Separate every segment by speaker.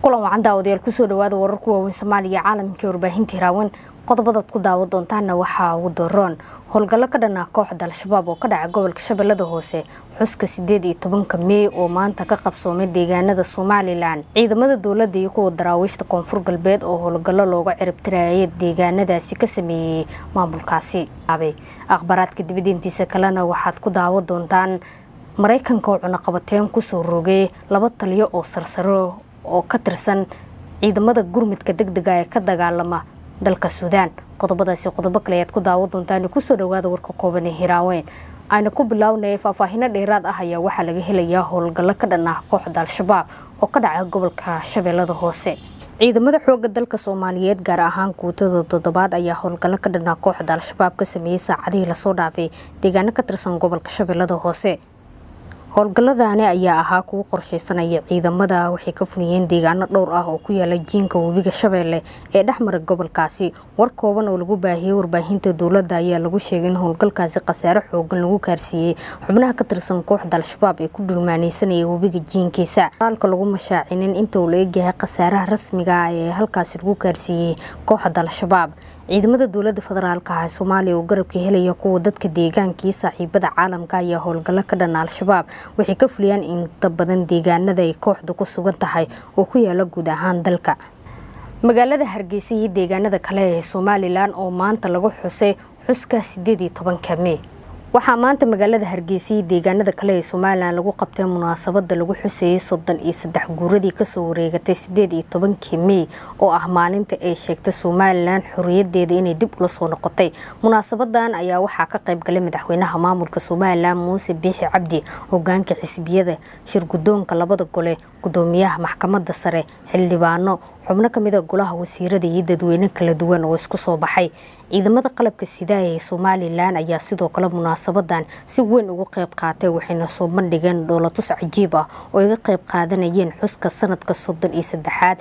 Speaker 1: kulan wacan daawadayaal kusoo dhawaada wararku waaweyn soomaaliya caalamkii warbaahinta hiraawan qodobadaad ku daawan doontaana waxaa ugu daroon howlgallo ka dhanaa kooxda al-shabaab oo ka dhaca gobolka shabeellada hoose xuska sideed iyo tobanka meey oo maanta ka qabsoomay deegaanada somalilan ciidamada dowladda iyo kuwa daraawiishta koonfur galbeed oo howlgallo looga ciribtirayay deegaanadaasi ka sameeyey maamulkaasi akhbaaraadka dibadiintiisa kalena waxaad ku daawan doontaan maraykanka oo cunaqabateen kusoo rogay laba taliyo oo sarsaro oo ka tirsan ciidamada gurmudka deg dega ee ka dagaalama dalka suudaan qodobadaasi qodobo kale ayaad ku daawan doontaan kusoo dhawaada warka kooban ee hiraaweyn ayna ku bilownaya faahfaahino dheeraad ah ayaa waxaa laga helayaa howlgallo ka dhan ah kooxda al-shabaab oo ka dhaca gobolka shabeellada hoose ciidamada xooga dalka soomaaliyeed gaar ahaan guutada toddobaad ayaa howlgallo ka dhanaa kooxda al-shabaab ka sameeyey saacadihii lasoo dhaafay deegaano ka tirsan gobolka shabeellada hoose howlgalladani ayaa ahaa kuwo qorsheysanaya ciidamada waxay ka fuliyeen deegaano dhowr ah oo ku yaala jiinka webiga shabeelle ee dhexmara gobolkaasi war kooban oo lagu baahiyey warbaahinta dowladda ayaa lagu sheegay in howlgalkaasi khasaare xoogan lagu gaarsiiyey xubnaha ka tirsan kooxda al-shabaab ee ku dhulmaaneysanaya webiga jiinkiisa qoraalka lagu mashaacinin inta uu la egyahay khasaaraha rasmiga ah ee halkaasi lagu gaarsiiyey kooxda al-shabaab ciidamada dowlada federaalka ah ee soomaaliya oo garabka helaya kuwa dadka deegaankii saaxiibada caalamka ayaa howlgallo ka dhana al-shabaab waxay ka fuliyaan inta badan deegaanada ay kooxda ku sugan tahay oo ku yaala guud ahaan dalka magaalada hargeysa iyo deegaanada kale ee somalilan oo maanta lagu xusay xuska sideed iyo tobanka mey waxaa maanta magaalada hargeysa iyo deegaanada kale ee somalilan lagu qabtay munaasabada lagu xusayay soddon iyo saddex guuradii kasoo wareegatay sideed iyo tobankii mey oo ah maalinta ay sheegtay somalilan xoriyadeeda inay dib ula soo noqotay munaasabadan ayaa waxaa ka qaybgalay madaxweynaha maamulka somalilan muuse biixi cabdi hogaanka xisbiyada shirgudoonka labada gole gudoomiyaha maxkamada sare xildhibaano xubno kamida golaha wasiirada iyo dadweyne kala duwan oo isku soo baxay ciidamada qalabka sidaaya ee somalilan ayaa sidoo kale munaasabadan si weyn uga qayb qaatay waxayna soo bandhigeen dhoolatus cajiib ah oo iga qayb qaadanayeen xuska sanadka soddon iyo saddexaad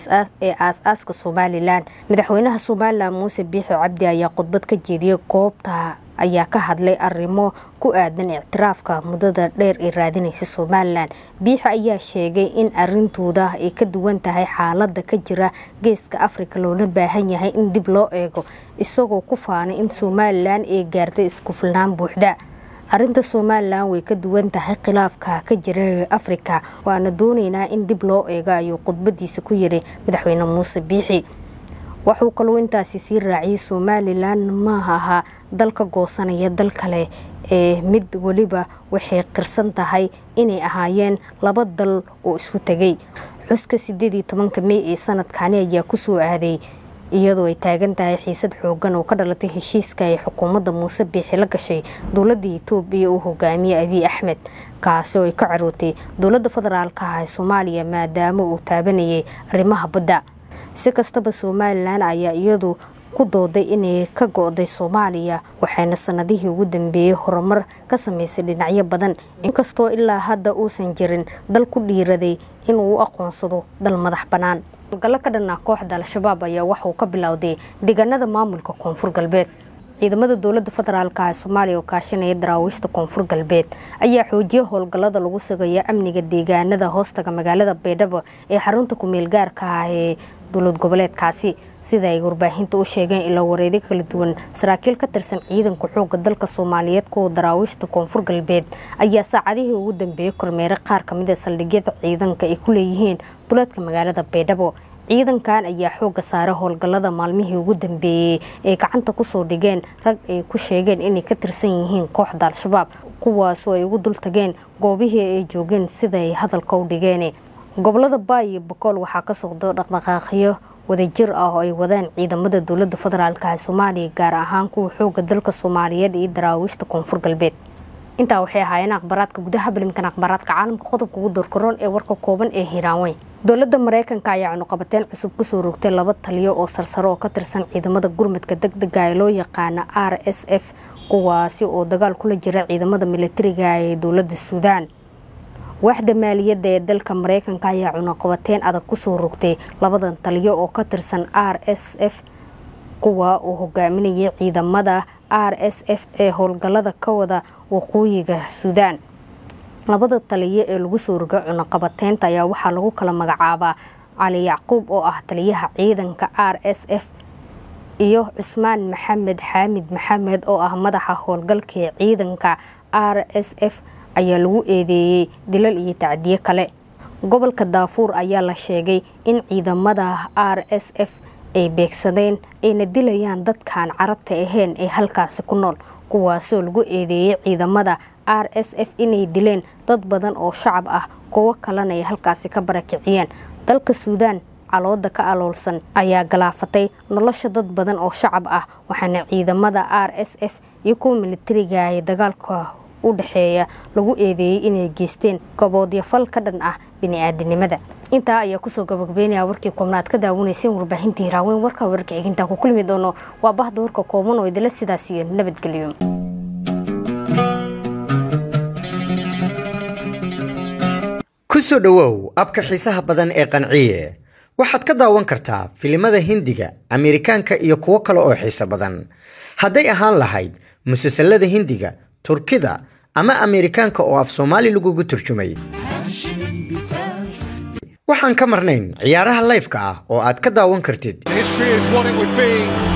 Speaker 1: ee aas-aaska somalilan madaxweynaha somalilan muuse biixi cabdi ayaa khudbad ka jeediyey goobta ayaa ka hadlay arrimo ku aadan ictiraafka muddada dheer ee raadinaysa somalilan biixi ayaa sheegay in arintooda ay ka duwan tahay xaalada ka jira geeska afrika loona baahan yahay in dib loo eego isagoo ku faanay in somalilan ay gaartay isku filnaan buuxda arinta somalilan way ka duwan tahay khilaafka ka jira afrika waana dooneynaa in dib loo eego ayuu khudbadiisa ku yiri madaxweyne muuse biixi wuxuu kaluu intaasi sii raaciyay somalilan ma aha dal ka goosanaya dal kale ee mid weliba waxay qirsan tahay inay ahaayeen laba dal oo isku tegay xuska sideed iyo tobanka mey ee sanadkani ayaa kusoo aaday iyadoo ay taagan tahay xiisad xoogan oo ka dhalatay heshiiska ay xukuumadda muuse biixi la gashay dowladda itoobiya uu hogaamiyey abiy axmed kaasi oo ay ka carootay dowladda federaalka ah ee soomaaliya maadaama uu taabanayay arrimaha badda si kastaba somalilan ayaa iyadu ku dooday inay ka go-day soomaaliya waxayna sanadihii ugu dambeeyey horumar ka sameysay dhinacyo badan inkastoo ilaa hadda uusan jirin dal ku dhiiraday inuu u aqoonsado dal madax bannaan howlgallo ka dhanaa kooxda al-shabaab ayaa waxauu ka bilowday deegaanada maamulka koonfur galbeed ciidamada dowlada federaalka ee soomaaliya oo kaashanaya daraawiishta koonfur galbeed ayaa xoojiyay howlgallada lagu sugaya amniga deegaanada hoostaga magaalada baydhabo ee xarunta kumeel gaarka ah ee dowlad goboleedkaasi sida ay warbaahinta u sheegeen ilo wareedyo kala duwan saraakiil ka tirsan ciidanka xooga dalka soomaaliyeed kuwa daraawiishta koonfur galbeed ayaa saacadihii ugu dambeeyey kormeeray qaar kamid a saldhigyada ciidanka ay ku leeyihiin duleedka magaalada baydhabo ciidankan ayaa xooga saaray howlgallada maalmihii ugu dambeeyey ee gacanta kusoo dhigeen rag ay ku sheegeen inay ka tirsan yihiin kooxda al-shabaab kuwaasoo ay ugu dultageen goobihii ay joogeen sidaay hadalka u dhigeen gobolada baay iyo bokool waxaa ka socda dhaqdhaqaaqyo wadajir ah oo ay wadaan ciidamada dowlada federaalk ee soomaaliya gaar ahaan kuwa xooga dalka soomaaliyeed iyo daraawiishta koonfur galbeed intaa waxay ahaayeen akhbaaraadka gudaha balimkan akhbaaraadka caalamka qodobka ugu dorkaroon ee warka kooban ee hiiraanweyn dowladda mareykanka ayaa cunuqabateen cusub kusoo rogtay laba taliyo oo sarsaro oo ka tirsan ciidamada gurmadka deg dega ee loo yaqaana r s f kuwaasi oo dagaal kula jira ciidamada militariga ee dowlada suudaan waaxda maaliyadda ee dalka mareykanka ayaa cunuqabateen adag kusoo rogtay labadan taliyo oo ka tirsan r s f kuwa uu hogaaminayay ciidamada r s f ee howlgallada ka wada waqooyiga suudaan labada taliyo ee lagu soo roga cunaqabateynta ayaa waxaa lagu kala magacaabaa cali yacquub oo ah taliyaha ciidanka r s f iyo cusmaan maxamed xaamid maxamed oo ah madaxa howlgalka ee ciidanka r s f ayaa lagu eedeeyey dilal iyo tacdiye kale gobolka daafuur ayaa la sheegay in ciidamada r s f ay beegsadeen ayna dilayaan dadkaan carabta ahayn ee halkaasi ku nool kuwaasoo lagu eedeeyey ciidamada r s f inay dileen dad badan oo shacab ah kuwo kalena ay halkaasi ka barakiciyeen dalka suudaan calooda ka aloolsan ayaa galaafatay nolosha dad badan oo shacab ah waxaana ciidamada r s f iyo kuwa militariga ee dagaalka u dhexeeya lagu eedeeyey inay geysteen goboodyafal ka dhan ah bini-aadanimada intaa ayaa kusoo gabagabeynaya warkii koobnaad ka daawanayseen warbaahintii hiraaweyn warka wararka xigintaan ku kulmi doono waa bahda warka kooban oo idila sidaas iyo nabadgelyo
Speaker 2: ku soo dhowow abka xiisaha badan ee qanciye waxaad ka daawan kartaa filimada hindiga ameerikaanka iyo kuwo kale oo xiiso badan hadday ahaan lahayd musalsalada hindiga turkida ama ameerikaanka oo af soomaali lagugu turjumay waxaan ka marnayn ciyaaraha layfka ah oo aad ka daawan kartid
Speaker 3: History is what it would be.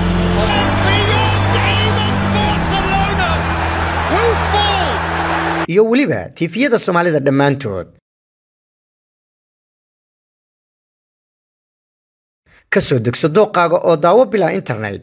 Speaker 2: iyo weliba tiifiyada soomaalida dhammaantood ka soo degso dooqaaga oo daawo bilaa internet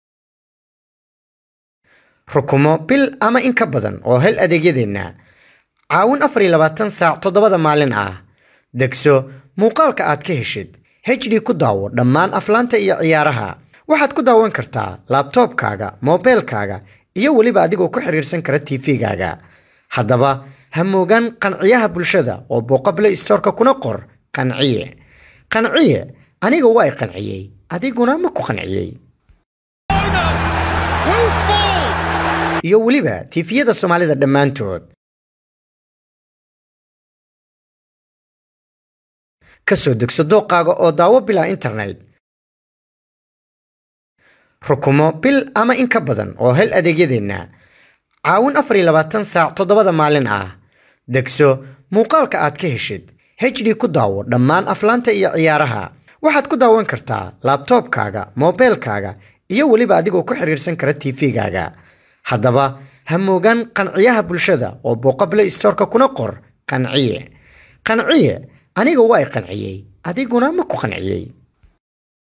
Speaker 2: rukumo bil ama in ka badan oo hel adeegyadeenna caawin afar iyo labaatan saac toddobada maalin ah degso muuqaalka aad ka heshid hd ku daawo dhammaan aflaanta iyo ciyaaraha waxaad ku daawan kartaa laabtoobkaaga moobeelkaaga iyo weliba adigoo ku xiriirsan kara tv-gaaga haddaba ha moogaan qanciyaha bulshada oo booqa play storeka kuna qor qanciye qanciye aniga waa i qanciyey adiguna ma ku qanciyey iyo weliba tiifiyada soomaalida dhammaantood ka soo degso dooqaaga oo daawo bilaa internet rukumo bil ama in ka badan oo hel adeegyadeenna caawin afar iyo labaatan saac toddobada maalin ah degso muuqaalka aad ka heshid hd ku daawo dhammaan aflaanta iyo ciyaaraha waxaad ku daawan kartaa laabtoobkaaga moobeelkaaga iyo weliba adigoo ku xiriirsan kara tv-gaaga haddaba ha moogaan qanciyaha bulshada oo booqa play storeka kuna qor qanciye qanciye aniga waa i qanciyey adiguna ma ku qanciyey